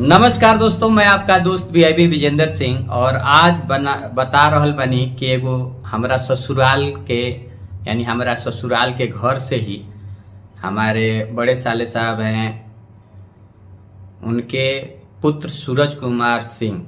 नमस्कार दोस्तों मैं आपका दोस्त वीआईबी विजेंद्र सिंह और आज बना बता रहल बनी कि एगो हमरा ससुराल के यानी हमरा ससुराल के घर से ही हमारे बड़े साले साहब हैं उनके पुत्र सूरज कुमार सिंह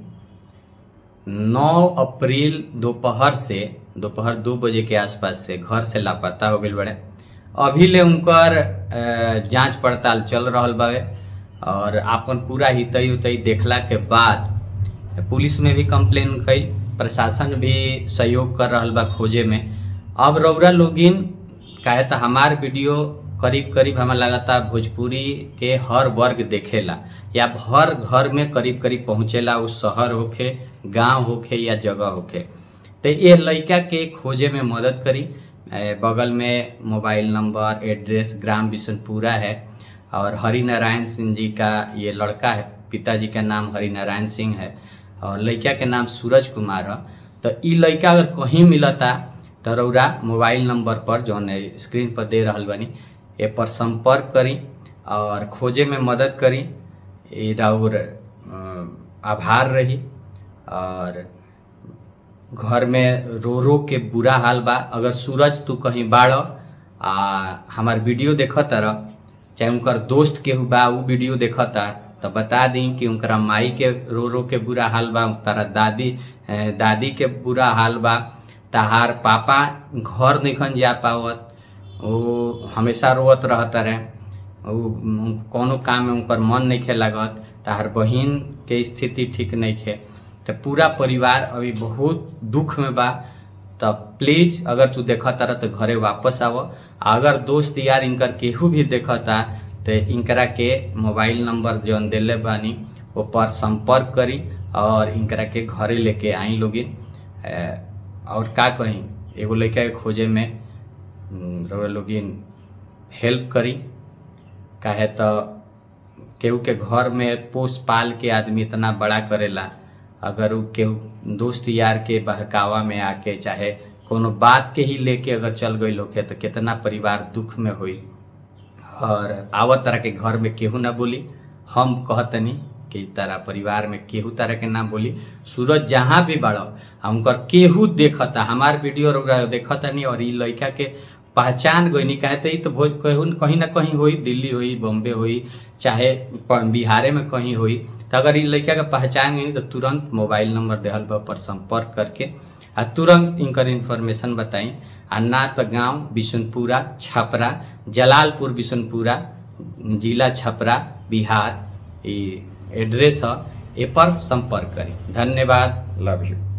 9 अप्रैल दोपहर से दोपहर दो बजे के आसपास से घर से लापता हो गए बड़े अभी ले उनकर अ, जांच पड़ताल चल रहल बावे और आपन पूरा हितई उतई देखला के बाद पुलिस में भी कंप्लेन कई प्रशासन भी सहयोग कर रहल बा खोजे में अब रौरा लोगिन काहे तो हमार वीडियो करीब करीब हमें लगाता भोजपुरी के हर वर्ग देखेला या हर घर में करीब करीब पहुँचेला उस शहर होखे गांव होखे या जगह होखे तो ये लड़का के खोजे में मदद करी ए, बगल में मोबाइल नंबर एड्रेस ग्राम बिशनपुरा है और हरि नारायण सिंह जी का ये लड़का है पिताजी का नाम हरि नारायण सिंह है और लड़का के नाम सूरज कुमार है तो ई लड़का अगर कहीं मिलता तो रौरा मोबाइल नंबर पर जो स्क्रीन पर दे रहल बनी ए पर संपर्क करी और खोजे में मदद करी ये राउर अ, आभार रही और घर में रो रो के बुरा हाल बा अगर सूरज तू कहीं बाड़ आ हमार वीडियो देखत रह चाहे उनकर दोस्त केहू बा उ वीडियो देखता तो बता दी कि उनकरा माई के रो रो के बुरा हाल बा तारा दादी ए, दादी के बुरा हाल बा तहार पापा घर निखन जा पावत वो हमेशा रोवत रहता रहे वो कोनो काम में उनकर मन नहीं खे लागत तहार बहिन के स्थिति ठीक नहीं खे तो पूरा परिवार अभी बहुत दुख में बा तो प्लीज अगर तू देखता रह तो घरे वापस आव अगर दोस्त यार इनकर केहू भी देखता तो इनकरा के मोबाइल नंबर जौन दिले बानी वो पर संपर्क करी और इनकरा के घरे लेके आई लोगिन ए, और का कहीं एगो लड़का के खोजे में हम्म, रउआ लोगिन हेल्प करी काहे तो केहू के घर में पोस पाल के आदमी इतना बड़ा करेला अगर उ केहू दोस्त यार के बहकावा में आके चाहे कोनो बात के ही लेके अगर चल गई होखे तो कितना परिवार दुख में हुई और आवत तरह के घर में केहू ना बोली हम कहतनी कि तारा परिवार में केहू तरह के ना बोली सूरज जहाँ भी बड़ो आ उनकर केहू देखता हमार वीडियो रउरा देखतनी और ई लड़का के पहचान गई नहीं कहते ही तो भोज कहूँ कहीं ना कहीं हुई दिल्ली हुई बॉम्बे हुई चाहे प- बिहारे में कहीं हुई तो अगर ई लड़का के पहचान गई तो तुरंत मोबाइल नंबर देहल बा पर संपर्क करके आ तुरंत इनकर इन्फॉर्मेशन बताई आ ना तो गांव बिशनपुरा छपरा जलालपुर बिशनपुरा जिला छपरा बिहार ई एड्रेस है ए पर संपर्क करें धन्यवाद लव यू